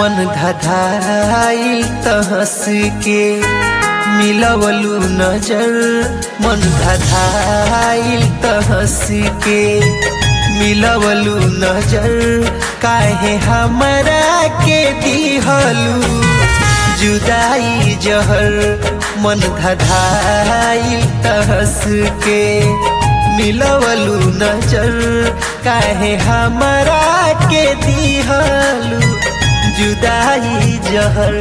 मन धधाई तहस के मिलवलू नजर मन धधाई तहस के मिलवलू नजर काहे हमरा के दिहलू जुदाई जहर मन धधाई तहस के मिलवलू नजर काहे हमरा के दिहलू जुदाई जहर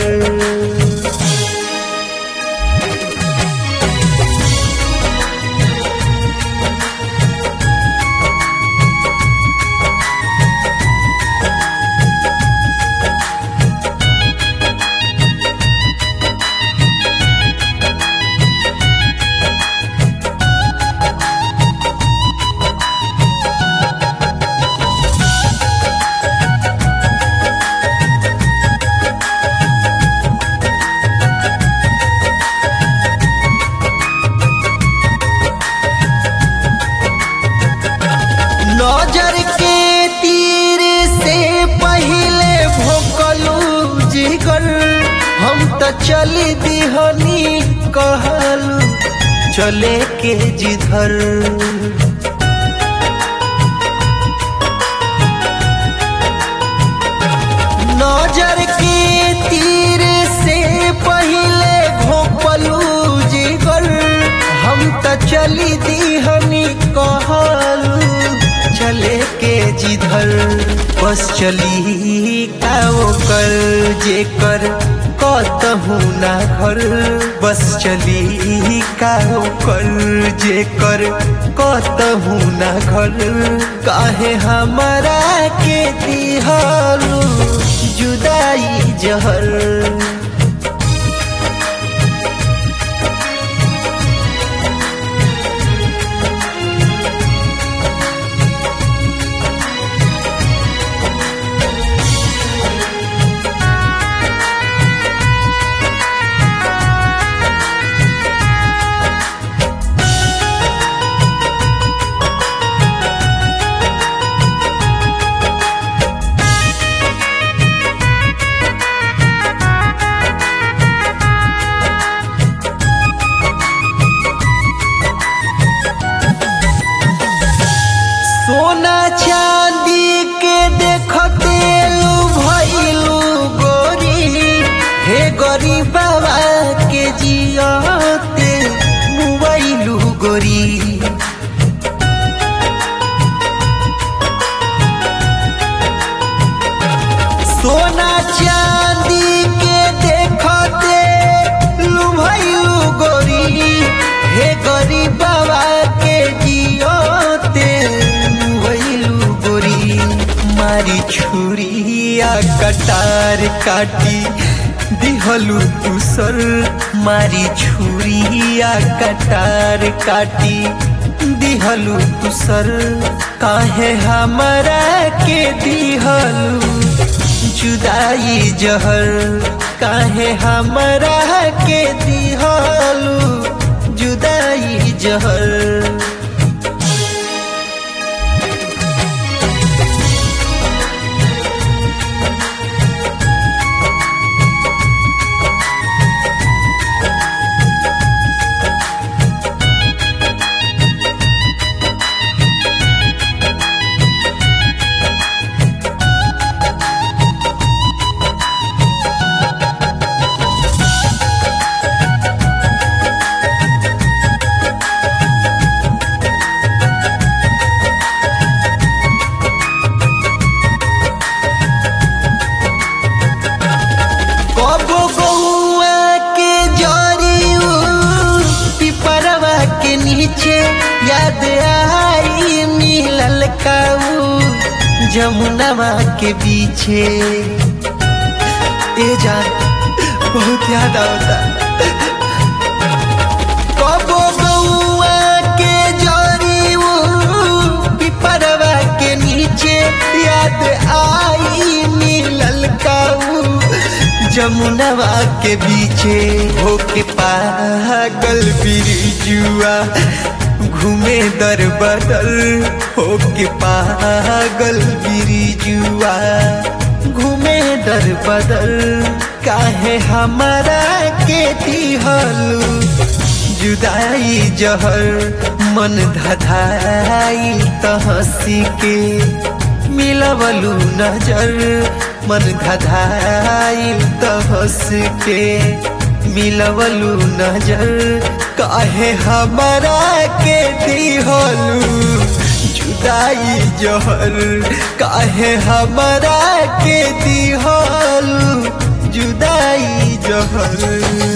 नजर के तीर से पहले भोकलू जिगर हम त चली दिहनी कहलू चले के जिधर नजर के तीर से पहले घोपलू जिगर हम त चली दिहनी कहलू चले के जिधर बस चली का कर जे कर कतहू ना घर बस चली का कर जे कर कतहू ना घर काहे हमरा के दिहलू जुदाई जहर सोना चांदी के देखते लू भइलू गोरी हे गरीब बाबा के जियते मुबैलू गोरी सोना चांदी के देखते लू भइलू गोरी हे गरीब बाबा के जियते मुबैलू गोरी मारी छुरिया कटार काटी दिहलू तुसर मारी छुरिया कटार काटी दिहलू तुसर काहे हमरा के दिहलू जुदाई जहर काहे हमरा के दिहलू जुदाई जहर कबो गौआ के जरी पिपरवा के नीचे याद आई मिलल काऊ जमुनवा के पीछे ए जान बहुत याद आता कबो गौआ के जरी पिपरवा के नीचे याद आई मिलल काऊ जमुनवा के बीचे होके पागल बिरजुआ घूमे दर बदल होके पागल बिरजुआ घूमे दर बदर काहे हमारा के दिहलू जुदाई जहर मन धधाई त हंसी के मिलवलू नजर मन धधाई त हंस के मिलवलू नजर काहे हमारा के दिहलू जुदाई जहर काहे हमारा के दिहलू जुदाई जहर